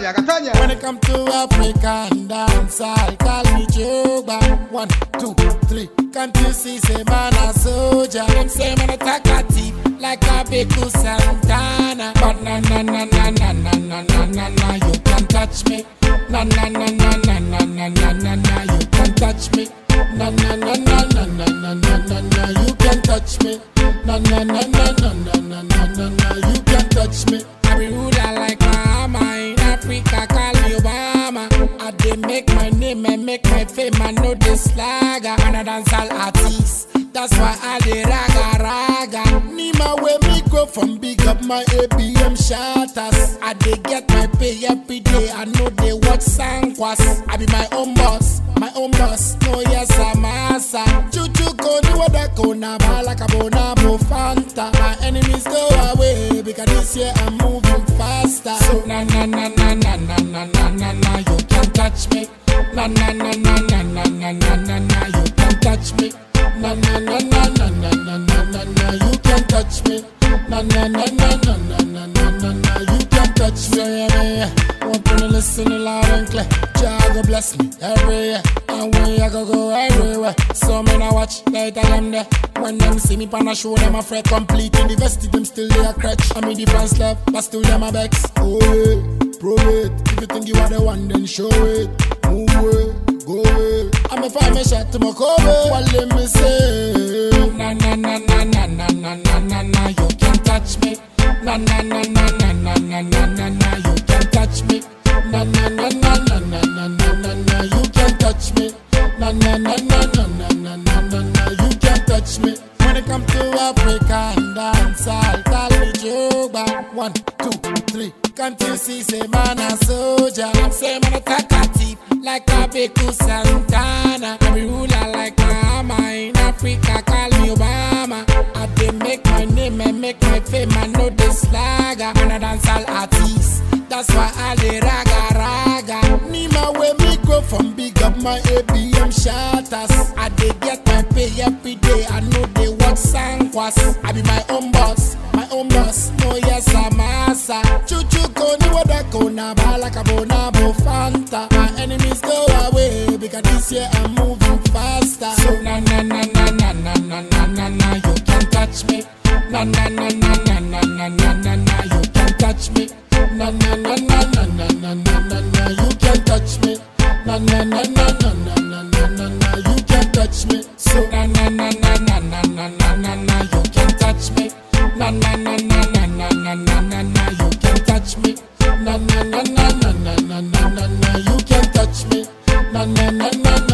Catania, Catania. When it come to African dance, I'll call me Joba. One, two, three. Can't you see, say man a soldier? Them say man a talkative, like a Beku Santana. But na na na na na na na na na na, you can't touch me. Na na na na na na na na na na, you can't touch me. Na na na na na na na na na na, you can't touch me. Na na na na na na na na na na, you can't touch me. I be ruler like Bahama in Africa, call me Obama. I dey make my name and make my fame, I know this slagger. Man a dancehall artist, that's why I dey raga raga. Nima where me go from big up my ABM shatters. I dey get my pay every day, I know they watch Sankwas. I be my own boss, my own boss. No yes I'm asa. Chuchu koni wada kona malaka bona mo fanta. My enemies go away because this year I'm moving faster. So na na na na na na na na na na you can't touch me. Na na na na na na na na na na you can't touch me. Na na na na na na na na na na you can't touch me. Na na na na na na na na na na you can't touch me. Yeah, yeah, yeah. Want to listen loud and clear. Jah go bless me every year. And when I go go everywhere. So me now watch later them there. When them see me pan a show them a fret complete in the vest them still they a crutch. I mean the fans love, but still them a vex. Oh yeah, prove it. If you think you are the one, then show it. Move away, go away. I'm a find me shot to my cover. What let me say? Na na na na na na na na na na. You can't touch me. Na na na na na na na na na na. You can't touch me. Na na na na na na na na na na. You can't touch me. Na na na na na na na na na na. You can't touch me. When it come to African dance, I'll call me Joba. One, two, three. Can't you see, say man a soldier? Say man a talkative, like a Beku Santana. I be ruler like Bahama in Africa, call me Obama. I dey make my name and make my fame, I know this slagger. Man a dancehall artist, that's why I dey raga raga. Nima where me go from big up my ABM shatters. I dey get my pay every day, I know they work Sankwas. I be my own boss, my own boss. No yes I'm asa. Chuchu koni wada kona balaka bona bo fanta. My enemies go away because this year I'm moving faster. So na na na na na na na na na na you can't touch me. Na na na na na na na na na na you can't touch me. Na na na na na na na na na na you can't touch me. Na na na na na na na na na na you can't touch me. So na na na na na na na na na na you can't touch me. Na na na na na na na na na na you can't touch me. Na na na na na na na na na na you can't touch me. Na na na na na